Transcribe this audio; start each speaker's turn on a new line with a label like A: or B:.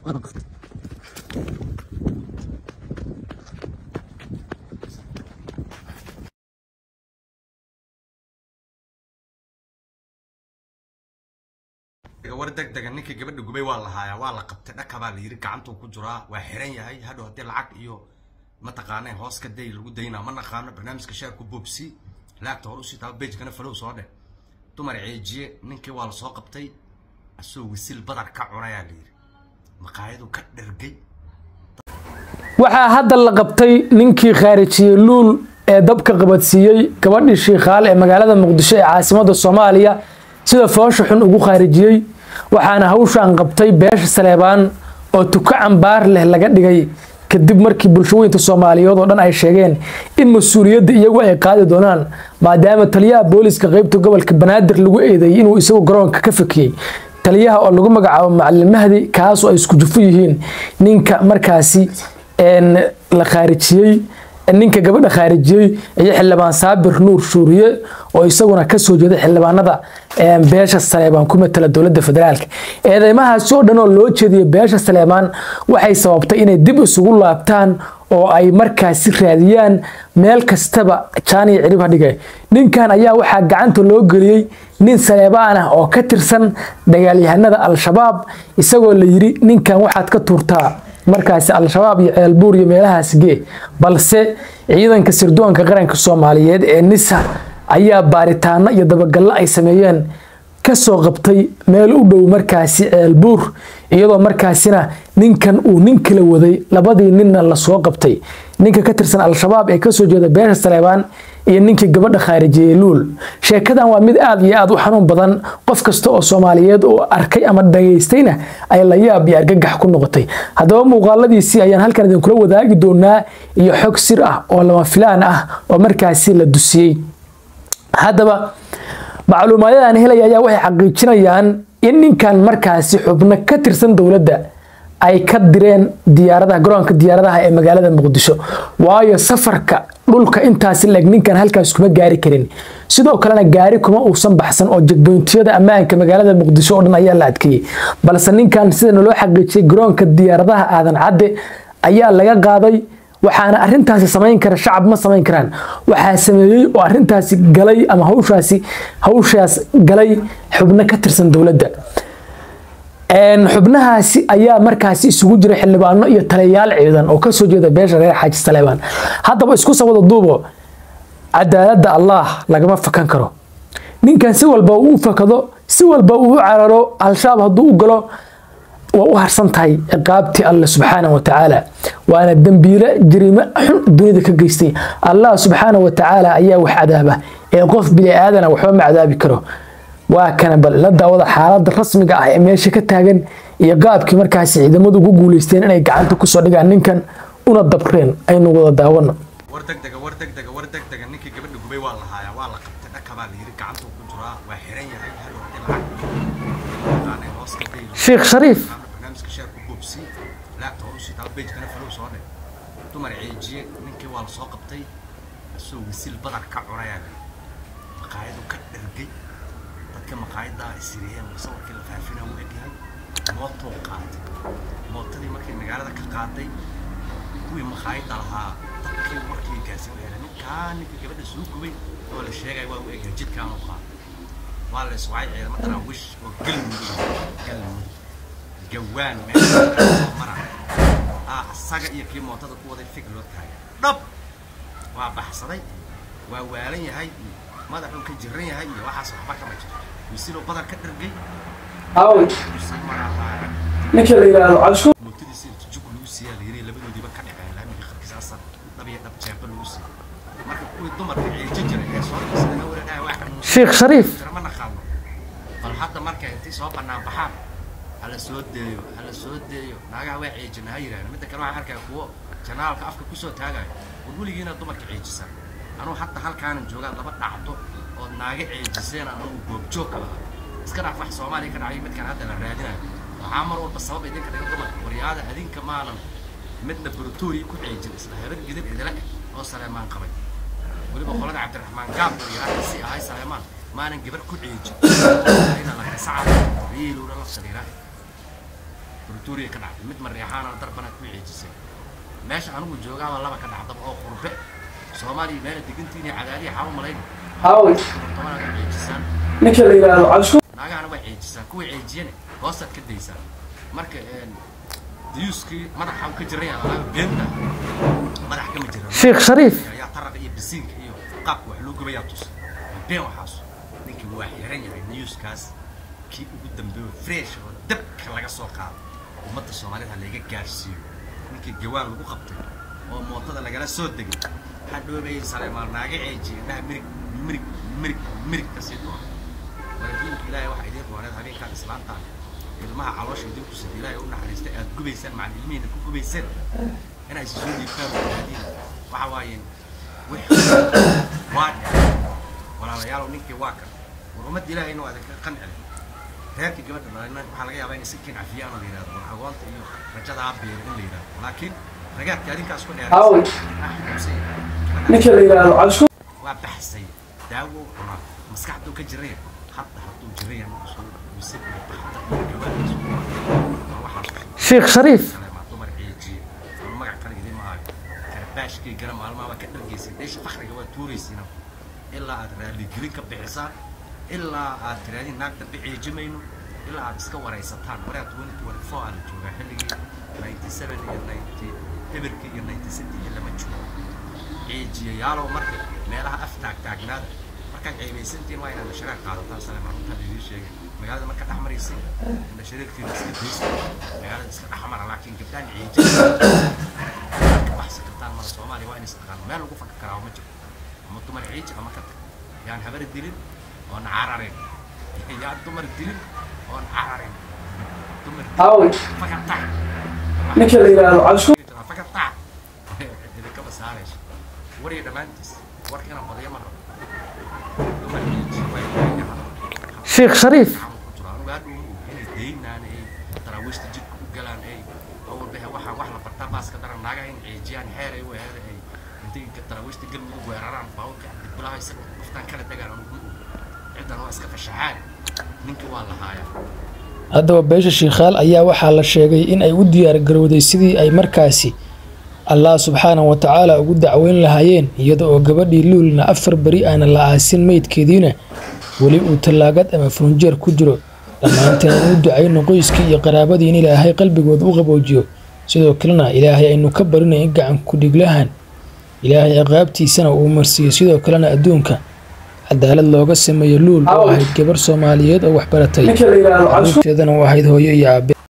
A: war degdega ninka gabadha gubay waa la haayaa waa la qabtay dhaka baa la yiri gacantuu ku jiraa waa xiran yahay hadhow haddii lacag iyo mataqaaneen hoos ka day lagu daynaa ma naqaano barnaamijka sheerku boobsi laagta hor usii taaba bejkana falow soo dheh dumar ceejiye ninkii waa la soo qabtay asoo wisil badar ka cunayaa la yiri maqaayadu ka dhergay
B: waxaa hadda la qabtay ninkii khaarijiyey luul ee dabka qabadsiiyey gabadhii shiikhaal ee magaalada muqdisho ee caasimada soomaaliya sida foosha xun ugu khaarijiyey waxaana hawshan qabtay beesha saleebaan oo tuko cambaar leh laga dhigay kadib markii bulshaweynta soomaaliyeed oo dhan ay sheegeen in mas-uuliyadda iyagu ay qaadi doonaan maadaama taliyaha booliska qeybta gobolka banaadir lagu eedeeyey inuu isagu garoonka ka fakiyey taliyaha oo lagu magacaabo macalin mahdi kaasoo ay isku jufo yihiin ninka markaasi la khaarijiyey ninka gabadha khaarijiyey iyo xildhibaan saabir nuur shuuriye oo isaguna kasoo jeeda xildhibaanada beesha saleebaan ku matala dowladda federaalk eedeymahaasi oo dhan oo loo jeediyay beesha saleebaan waxay sababtay inay dib isugu laabtaan oo ay markaasi raadiyaan meel kastaba jaaniya cirib hadhiga ninkan ayaa waxaa gacanta loo geliyey nin saleebaan ah oo ka tirsan dagaalyahanada al-shabaab isagoo la yiri ninkan waxaad ka tuurtaa markaasi al-shabaab iyo ceelbuur iyo meelahaas gee balse ciidanka sirdoonka qaranka soomaaliyeed ee nisa ayaa baaritaano iyo dabagallo ay sameeyeen kasoo qabtay meel u dhow markaasi ceelbuur iyadoo markaasina ninkan uu nin kala waday labadii ninna lasoo qabtay ninka ka tirsan al-shabaab ee kasoo jeeda beesha saleebaan iyo ninkii gabadha khaarijiyey luul sheekadan waa mid aad iyo aad u xanuun badan qof kasta oo soomaaliyeed oo arkay ama dhageystayna ay la yaab iyo argagax ku noqotay haddaba muuqaaladiisii ayaan halkan idinkula wadaagi doonaa iyo xog sir ah oo lama filaan ah oo markaasi la dusiyey haddaba macluumaadadan helaya ayaa waxay xaqiijinayaan in ninkan markaasi xubno ka tirsan dowladda ay ka direen diyaaradaha garoonka diyaaradaha ee magaalada muqdisho waayo safarka dhulka intaasi leeg ninkan halkaas kuma gaari karin sidoo kalena gaari kuma uusan baxsan oo jagdoontiyada ammaanka magaalada muqdisho oo dhan ayaa la adkeeyey balse ninkan sida naloo xaqiijiyay garoonka diyaaradaha aadan cadde ayaa laga qaaday waxaana arintaasi samayn kara shacab ma samayn karaan waxaa sameeyey oo arintaasi galay ama hawshaasi hawshaas galay xubno ka tirsan dowladda xubnahaasi ayaa markaasi isugu jira xildhibaano iyo taliyayaal ciidan oo kasoo jeeda beesha reer xaaji saleebaan haddaba isku sawada duubo cadaaladda allah lagama fakan karo ninkan si walba uu u fakado si walba uu u cararo al-shabaab hadduu u galo waa u harsan tahay ciqaabtii alle subxaana wa tacaala waana dembiile jariimo xun dunida ka geystay allah subxaana wa tacaala ayaa wax cadaaba ee qof bini aadana waxba ma cadaabi karo waa kana bal la daawada xaalada rasmiga ah ee meesha ka taagan iyo qaabkii markaasi ciidamadu ugu guuleysteen inay gacanta kusoo dhigaan ninkan una dabreen aynu wada daawano
A: war degdega war degdega war degdega ninkii gabadha gubay waa la haayaa waa la qabtay dhaka baa la yiri gacantuu ku jiraa waa xiran yahay hadhow haddii lacag mataqaaneen hoos ka day
B: sheekh shariif
A: barnaamijka sheerku boobsi laagta hor usii taaba bejkana falow soo dheh dumar ceejiye ninkii waa la soo qabtay asoo wisil badar ka cunayaa la yiri maqaayadu ka dhergay dadka maqaayadda ay siriyeen sawirkii la faafina uu egyahay mootuu qaatay mootadii markii magaalada ka qaaday kuwii maqaayadda lahaa dadkii warkii gaarsiin waxay ninkaa ninka gabadha soo gubay oo la sheegay waa uu egyahay jidkaanu qaaday waa la iswacay ciidamo daraawish oo galmudug galmudug gawaan meesha soo mara ah asaga iyo kii mootada ku waday fig loo taagay dhab waa baxsaday waa waalan yahay madaxuu ka jiran yahay iyo waxaas waxba kama jiro wisiloo badar ka dhargay
B: ninka la yiraahdo cabshu
A: mootadiisa inta jug lagu siiyaa la yiri labadoodiiba ka dhaceen laamiga qarkiisa asar dhab iyo dhab jeeba lagu siiyay marka kuwii dumarka ceeji jiray ee soo dhasada wareegaya wax
B: sheekh shariif
A: ma naqaano bal hadda marka intii soo bannaan baxaan hala soo deeyo hala soo deeyo naagaha waa ceejina ha yidhaahdo midda kale waxaan arkaya kuwo janaalka afka kusoo taagayo war weligiina dumarka ceejisan anuu hadda halkaanan joogaa laba dhacdo oo naaga ceejiseen anugu goobjoog ka lahaa iska dhaaf wax soomaaliya ka dhacay midkan hadda la raadinayo waxaa mar walba sabab idinka dhiga dumarka waryaada adinka maanan midna brutoriya ku ceejin isla habar gidin idila eg oo saleemaan qabay weliba qolada cabdiraxmaan gaab waryaada si ahay saleemaan maanan gabar ku ceejin ina la kasacaa riiluuna la sariiraa pretoria ka dhacday mid mareexaanana darbanaad ku ceejisay meesha anigu joogaaba laba ka dhacdaba oo qurbe soomaaliya meela degantiin iyo cadaaliya xaa u malayn
B: haaway
A: tobanaad u ceejisaan
B: ninka la yidhaahdo cabshu
A: naagahana waa ceejisaan kuwa ceejiyane hoostaad ka daysaan marka diyuuskii madaxa u ka jiraya alaaga beenta madax kama jira
B: sheekh shariif
A: ayaa taraqa iyo bisiinka iyo qaabka wax loo gubayaa tus been waxaas ninkii waa xiran yahay newskaas kii ugu dambeeyo fresh oo dabka laga soo qaado ummadda soomaalida laga gaarsiiyo ninkii gawaan lagu qabtay oo mootada lagala soo degay hadhoobay saleemaal naaga ceejiye indhaha mirig mirig mirig mirig ka sii doona walaadiinka ilaahay waxa idiin rooneed habeenkaan islaantaan ilmaha caloosha idinku sida ilaahay u naxariistay aad gubaysaan macalin ilmihiina ku gubayseen inay isu soo dhiibtaan walaadiin waxa waaye waa walaalayaalow ninkii waa kan war ummadda ilaahayna waa idinka qancin reerkii gabadha dhalina waxaa laga yaabaa inay si kin cafiyaan oo la yidhahdo war agoonta iyo rajada ha beero in la yidhahdo laakiin ragaadka adinkaas ku
B: Haaway.
A: dheeraysa
B: ninka la yidhaahdo cabshu
A: waa baxsay daawo u cunaa maskaxduu ka jiraya hadda hadduu jiraya soo mise baxda iyo gawaadiisu waxaas
B: sheekh shariif
A: maa dumar ceejiye ama magac kale idin maayo karbaashkii gara maalmaha waa ka dhargaysay dheesha fakriga waa tuuraysiina ilaa aad raaligelin ka bixisaan ilaa aad tiraadiin naag dambe ceejimayno ilaa aad iska waraysataan waraa twenty twenty four aa la joogaa xilligii ninety seven iyo ninety eberkii iyo ninety sixty lama joogo ceejiyayaalow marka meelaha af taagtaagnaada markaad ceebaysantiin waa inaad nashareer qaadataan sale maalintaan idiin sheegay magaalada marka dhex maraysay nashareerkiina iska daysa magaalada iska dhex mara laakiin gabdhaan ceejiya ka baxsan kartaan mara soomaaliya waa in istaqaano meel lagu faka karaa ma jiro ama dumar ciiji ama ka tag yaan habar dilin oon cararin yaan dumar dilin oon cararin dumar
B: haaway
A: faka tax
B: ninka la yidhaahdo cabshu
A: faka tax idinkaba saarayso wariga dhammaantiis warka inaan badiyo ma rabo dumar ciiji way
B: sheekh shariif
A: anugu hadhow inay daynaan ay daraawiishta jidka u galaan ay awalbahe waxaan wax la bartaa baaska daran naagaha in ceejiyaan xeer ay weerada ay intay daraawiishta galmudug weeraraan baawka dibulaha isaga qoftaan kala degaan anugu ma og ciddan waa iska fashaxaan ninkii waa lahaayaa
B: haddaba beesha shiikhaal ayaa waxaa la sheegay in ay u diyaar garowday sidii ay markaasi allah subxaanahu wa tacaala ugu dacweyn lahaayeen iyada oo gabadhii luulna afar beri aana la aasin meydkeediina weli uu tallaagad ama furunjeer ku jiro dhammaanteen aan u ducayno qoyskii iyo qaraabadii in ilaahay qalbigooda u qaboojiyo sidoo kalena ilaahay aynu ka barinay in gacan ku-dhiglahan ilaahay ciqaabtiisana uu marsiiyo sidoo kalena adduunka cadaalad looga sameeyo luul oo ahayd gabar soomaaliyeed oo waxbaratay caruurteedana u ahayd hooyo iyo aabe